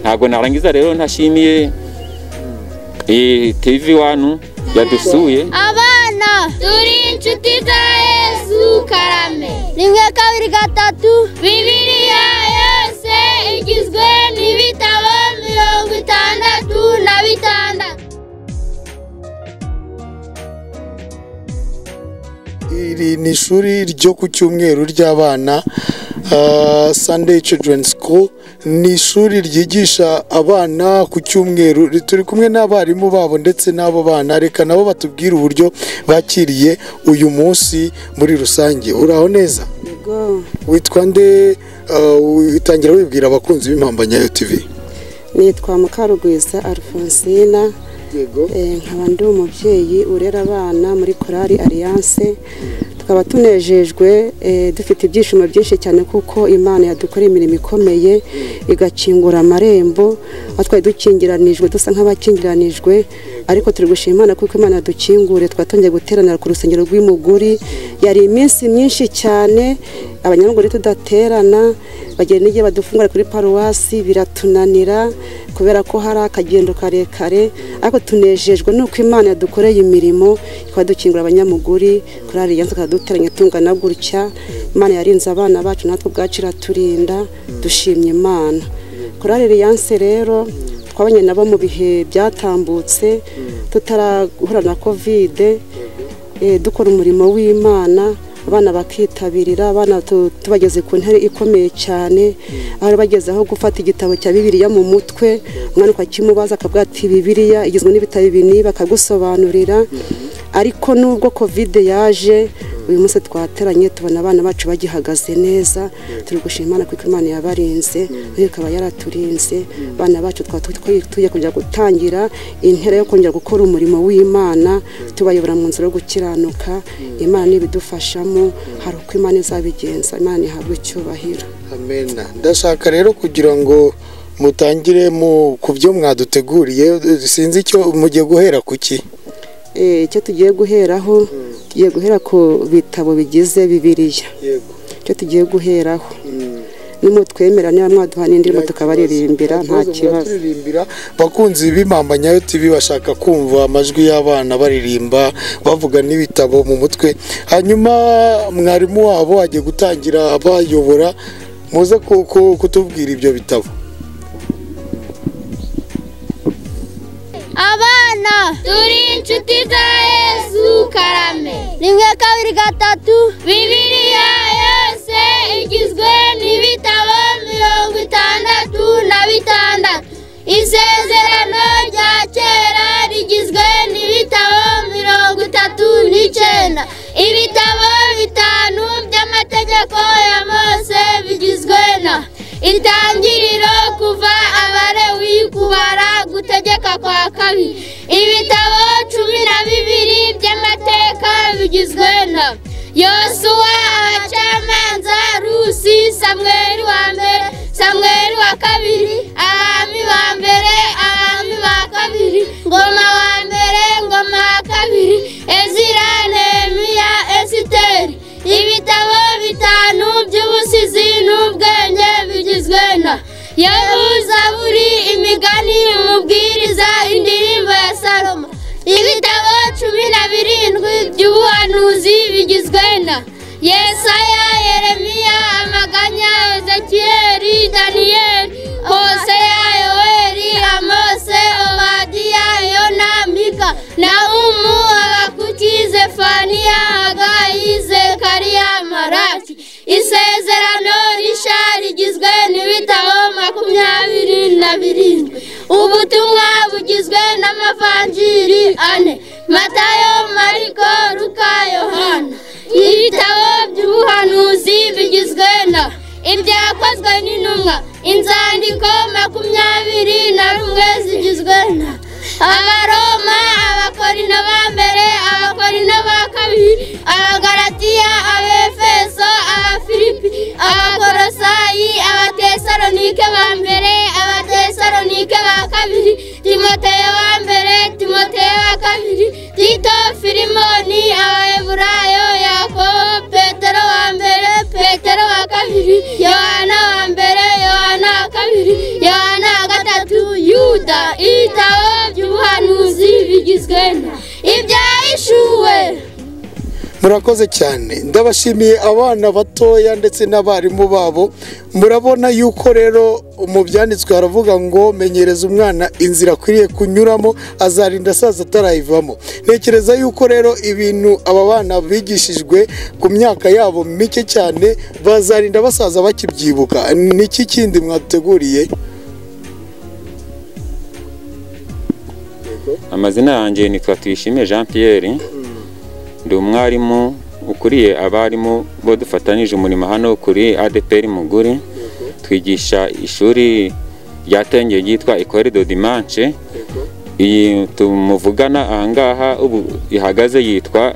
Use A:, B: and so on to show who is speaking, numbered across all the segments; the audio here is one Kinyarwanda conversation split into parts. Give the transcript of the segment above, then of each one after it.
A: ntabwo narangiza rero ntashimiye TV wanu yadusuye
B: abana turi inshuti za yesu karame rimwe kabiri gatatu bibiliya yose igizwe n'ibitabo mirongo itandatu na bitandatu
C: iri ni ishuri ryo ku cyumweru ry'abana ah, Sunday Children School ni ishuri ryigisha abana ku cyumweru turi kumwe n'abarimu babo ndetse n'abo bana reka nabo batubwire uburyo bakiriye uyu munsi muri rusange uraho neza
D: Yego,
C: witwa nde Ah, witangira wibwira abakunzi b'impambanyayo TV
D: nitwa Mukarugwiza Alphonsina
C: yego
D: eh, nkaba ndi umubyeyi urera abana muri korali alliance tukaba tunejejwe eh, dufite ibyishimo byinshi cyane kuko imana yadukoreye imirimo ikomeye igakingura amarembo aho twari dukingiranijwe dusa nk'abakingiranijwe ariko turi gushima imana kuko imana yadukinguriye twaba twongeye guteranira ku rusengero rw'imuguri yari iminsi myinshi cyane abanyamuguri tudaterana bagenda n'igihe badufungura kuri paruwasi biratunanira kubera ko hari akagendo karekare ariko tunejejwe n'uko imana yadukoreye imirimo ikadukingura abanyamuguri kuri ariyanse ikaduteranya tungana gutya imana yarinze abana bacu natwe ubwacu iraturinda dushimye imana kuri ariyanse rero twabanye nabo mu bihe byatambutse tutarahura na kovide eh, dukora umurimo w'imana abana bakitabirira abana tu- tubageze ku ntare ikomeye cyane aho bageze aho gufata igitabo cya bibiliya mu mutwe umwana ukakimubaza akavuga ati bibiliya igizwe n'ibitabo ibi n'ibi bakagusobanurira ariko nubwo kovide yaje uyu munsi twateranye tubona abana bacu bagihagaze neza turi gushima imana kuko imana yabarinze nayo ikaba yaraturinze abana bacu twaba twituye kujya gutangira intera yo kongera gukora umurimo w'imana tubayobora mu nzira yo gukiranuka imana n'ibidufashamo hari uko imana izabigenza imana ihabwe icyubahiro
C: amena ndashaka rero kugira ngo mutangire mu ku byo mwaduteguriye sinzi icyo mugiye guhera ku ki
D: Eh, icyo tugiye guheraho tugiye guhera ku bitabo bigize bibiliya
C: yego
D: icyo tugiye guheraho nimutwemera niba mwaduha n'indirimo tukabaririmbira nta kibazo
C: turirimbira bakunzi b'imambanyayo tv bashaka kumva amajwi y'abana baririmba bavuga n'ibitabo mu mutwe hanyuma mwarimu wabo agiye gutangira abayobora muze ku- ku- kutubwira ibyo bitabo
B: abana turi inshuti za yesu karame rimwe kabiri gatatu bibiliya yose igizwe n'ibitabo mirongo itandatu na bitandatu isezerano rya kera rigizwe n'ibitabo mirongo itatu n'icyenda ibitabo bitanu by'amategeko ya mose bigizwe na itangiriro kuva abarewi kubara gutegeka kwa kabiri ibitabo cumi na bibiri by'amateka bigizwe na yosuwa abacamanza rusi samweri wa mbere samweri wa kabiri abami ba mbere abami ba kabiri ngoma wa mbere ngoma ya kabiri ezira nehemiya esiteri ibitabo bitanu by'ubusizi n'ubwenge bigizwe na yehuza buri imigani umubwiriza indirimbo ya salomo ibitabo cumi na birindwi by'ubuhanuzi bigizwe na yesaya yeremiya amaganya ezekiyeli daniyeli hoseya yoweri amose obadiya yona mika nahumu abakuki zefaniya hagayi zekariya maraki isezerano rishya rigizwe n'ibitabo makumyabiri na birindwi ubutumwa bugizwe n'amavanjiri ane matayo mariko luka yohana ibitabo by'ubuhanuzi bigizwe na ibyakozwe n'intumwa inzandiko makumyabiri na rumwe zigizwe na abaroma abakorino ba mbere abakorino ba kabiri abagaratiya abefeso abafilipi abakorosayi abatesalonike ba mbere abatesalonike ba kabiri timoteyo wa mbere timoteyo wa kabiri tito filimoni abaheburayo yakobo petero wa mbere petero wa kabiri yohana wa mbere yohana wa kabiri yohana wa gatatu bigizwe na ibyahishuwe
C: murakoze cyane ndabashimiye abana batoya ndetse n'abarimu babo murabona yuko rero mu byanditswe haravuga ngo menyereza umwana inzira akwiriye kunyuramo azarinda asaza atarayivamo ntekereza yuko rero ibintu aba bana bigishijwe ku myaka yabo mike cyane bazarinda basaza bakibyibuka niki kindi mwateguriye
A: amazina yanjye ni twatwishimiye jean Pierre ndi umwarimu ukuriye abarimu bo dufatanije umurimo hano kuri ADPR muguri twigisha ishuri ryatengeye ryitwa Ecole de Dimanche iyi tumuvugana ahangaha ubu ihagaze yitwa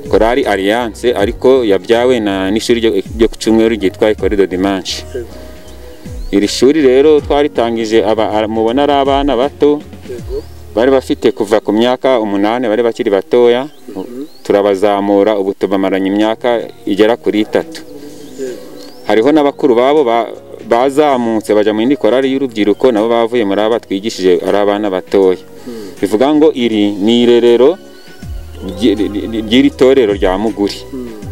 A: Korali Alliance ariko yabyawe na n'ishuri ryo- ryo ku cyumweru ryitwa Ecole de Dimanche iri shuri rero twaritangije aba- aba- mubona ari abana bato bari bafite kuva ku myaka umunani bari bakiri batoya turabazamura ubu tubamaranye imyaka igera kuri itatu hariho n'abakuru babo ba- bazamutse bajya mu yindi korari y'urubyiruko nabo bavuye muri aba twigishije ari abana batoya bivuga ngo iri ni irerero ryi- ryi- ry'iri torero rya muguri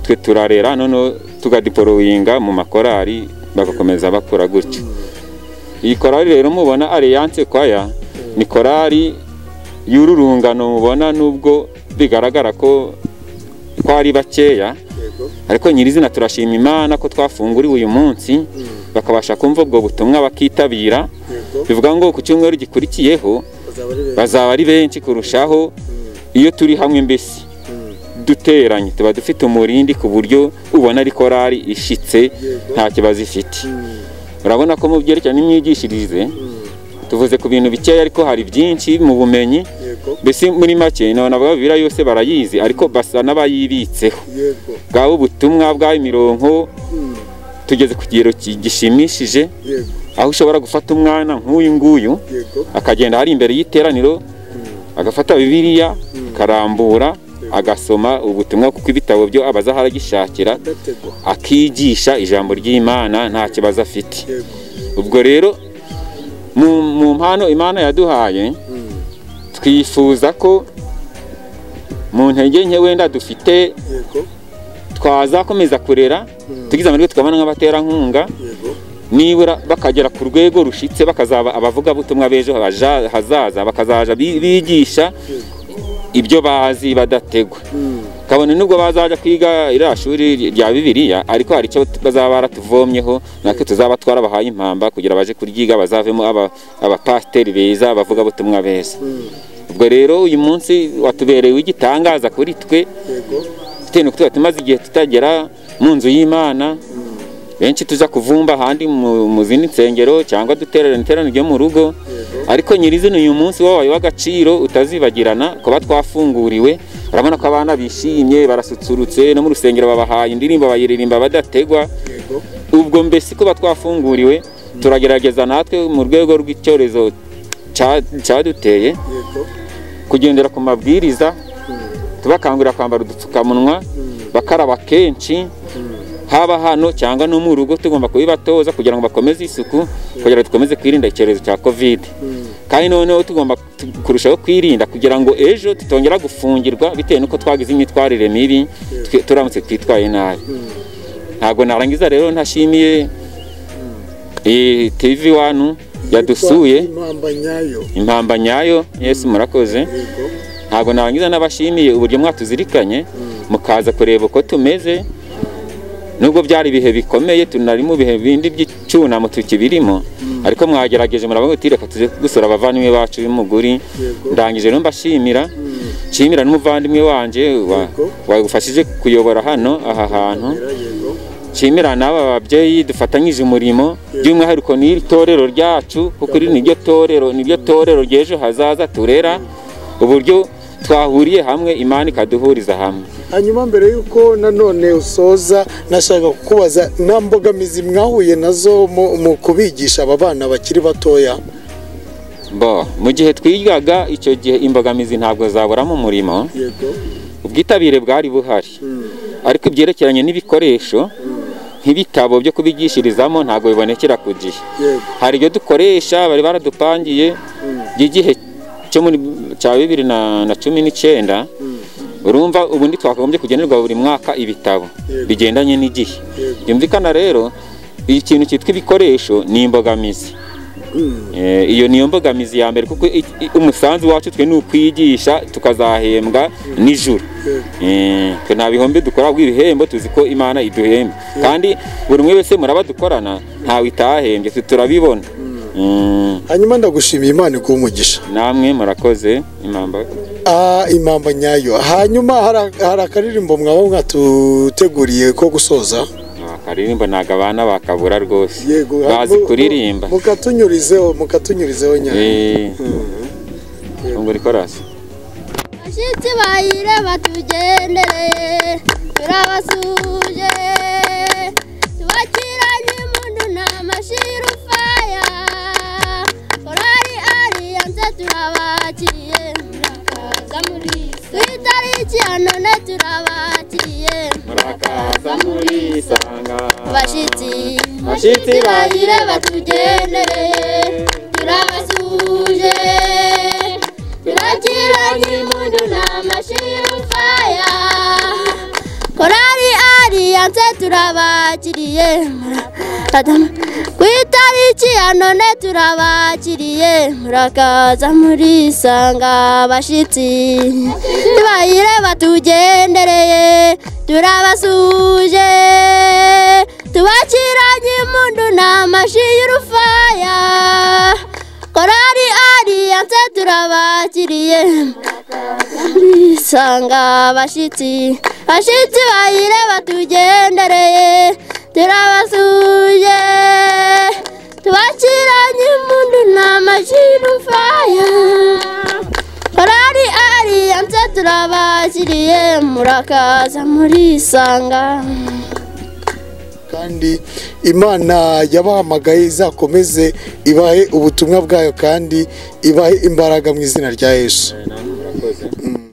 A: twe turarera noneho tugadiporoyinga mu makorari bagakomeza bakura gutyo iyi korari rero mubona alliance kwaya ni korari y'uru rungano mubona nubwo bigaragara ko ko ari bakeya ariko nyirizina turashima imana ko twafunguriwe uyu munsi bakabasha kumva ubwo butumwa bakitabira bivuga ngo ku cyumweru gikurikiyeho bazaba ari benshi kurushaho iyo turi hamwe mbese duteranye tuba dufite umurindi ku buryo ubona ari korari ishitse nta kibazo ifite urabona ko mu byerekeranye n'imyigishirize tuvuze ku bintu bikeya ariko hari byinshi mu bumenyi mbese muri make nabona bibiriya yose barayizi ariko basa n'abayibitseho
C: yego
A: bwaba ubutumwa bwa imironko tugeze ku kigero ki- gishimishije
C: yego
A: aho ushobora gufata umwana nk'uyu nguyu
C: yego
A: akagenda hari imbere y'iteraniro agafata bibiliya akarambura agasoma ubutumwa kuko ibitabo byo abaza aho aragishakira
C: gatego
A: akigisha ijambo ry'imana nta kibazo afite
C: yego
A: ubwo rero mu mu mpano imana yaduhaye twifuza ko mu ntege nke wenda dufite
C: yego
A: twazakomeza kurera tugize amahirwe tukabona nk'abaterankunga
C: yego
A: nibura bakagera ku rwego rushitse bakazaba abavugabutumwa b'ejo haja- hazaza bakazaja bi- bigisha ibyo bazi badategwa kabone nubwo bazajya kwiga iriya shuri rya bibiliya ariko hari icyo bazaba baratuvomyeho natwe tuzaba twarabahaye impamba kugira baje kuryiga bazavemo aba- abapasiteri beza abavugabutumwa beza ubwo rero uyu munsi watubereye igitangaza kuri twe
C: yego
A: bitewe n'uko tuba tumaze igihe tutagera mu nzu y'imana benshi tuza kuvumba ahandi mu mu zindi nsengero cyangwa duterana iterano ryo mu rugo ariko nyirizina uyu munsi wabaye w'agaciro utazibagirana kuba twafunguriwe urabona ko abana bishimye barasusurutse no mu rusengero babahaye indirimbo bayiririmba badategwa
C: yego
A: ubwo mbese kuba twafunguriwe turagerageza natwe mu rwego rw'icyorezo cya- cyaduteye
C: yego
A: kugendera ku mabwiriza tubakangurira kwambara udupfukamunwa bakaraba kenshi haba hano cyangwa no mu rugo tugomba kubibatoza kugira ngo bakomeze isuku kugira ngo dukomeze kwirinda icyorezo cya kovide kandi noneho tugomba tu- kurushaho kwirinda kugira ngo ejo tutongera gufungirwa bitewe n'uko twagize imyitwarire mibi twe- turamutse twitwaye nabi ntabwo narangiza rero ntashimiye iyi tv wanu yadusuye
C: impamba nyayo
A: impamba nyayo yesu murakoze
C: yego
A: ntabwo narangiza n'abashimiye uburyo mwatuzirikanye mukaza kureba uko tumeze nubwo byari ibihe bikomeye tunari mu bihe bindi by'icyunamo tukibirimo ariko mwagerageje murabona uti reka tuze gusura abavandimwe bacu b'umuguri
C: Yego.
A: ndangije rero mbashimira nshimira n'umuvandimwe wanjye wa-
C: Yego.
A: wagufashije kuyobora hano aha hantu
C: era yego
A: nshimira n'aba babyeyi dufatanyije umurimo by'umwihariko n'iri torero ryacu kuko iri niryo torero niryo torero ry'ejo hazaza turera uburyo twahuriye hamwe imana ikaduhuriza hamwe
C: hanyuma mbere y'uko nanone usoza nashaka kukubaza nta mbogamizi mwahuye nazo mu mu kubigisha aba bana bakiri batoya
A: bo mu gihe twigaga icyo gihe imbogamizi ntabwo zabura mu murimo
C: yego
A: ubwitabire bwari buhari ariko ibyerekeranye n'ibikoresho nk'ibitabo byo kubigishirizamo ntabwo bibonekera ku gihe
C: yego
A: hari ibyo dukoresha bari baradupangiye by'igihe cyo muri cya bibiri na na cumi n'icyenda urumva ubundi twakagombye kugenerwa buri mwaka ibitabo
C: Yego.
A: bigendanye n'igihe
C: Yego.
A: byumvikana rero ikintu cyitwa ibikoresho ni imbogamizi Eh, iyo niyo mbogamizi ya mbere kuko i- i- umusanzu wacu twe ni ukwigisha tukazahembwa nijoro Eh, twe nta bihombe dukora ahubwo ibihembo tuzi ko imana iduhemba kandi buri umwe wese muraba dukorana ntawe itahembye twe turabibona Mm,
C: hanyuma ndagushimiye imana iguha umugisha
A: namwe murakoze impamba
C: Ah, impamba nyayo hanyuma hari- hari akaririmbo mwaba mwatuteguriye ko gusoza
A: akaririmbo ntabwo abana bakabura rwose bazi
C: mu-
A: kuririmba
C: mu- mukatunyurizeho mukatunyurizeho nyayo
A: Eh, ngo rikorasi
B: Bashitsi bayire batugendere turabasuje tubakiranye impundu nta mashiru faya korari ariyanse turabakiye murakaza muri ku itariki ya none turabakiye
A: murakaza muri isanga
B: abashitsi
A: Bashitsi
B: bayire batugendereye turabasuje turakiranye impundu nta mashiru faya korari ariyanse turabakiriye Murakaza- ku itariki ya none turabakiriye murakaza muri isanga abashitsi tubayire batugendereye turabasuje tubakiranye impundu n'amashi y'urufaya korari ariyanse turabakiriye isanga abashitsi bashitsi bayire batugendereye turabasuye tubakiranye impundu n'amashirufaya korari ariyanse turabakiriye murakaza muri isanga
C: kandi imana yabahamagaye izakomeze ibahe ubutumwa bwayo kandi ibahe imbaraga mu izina rya yesu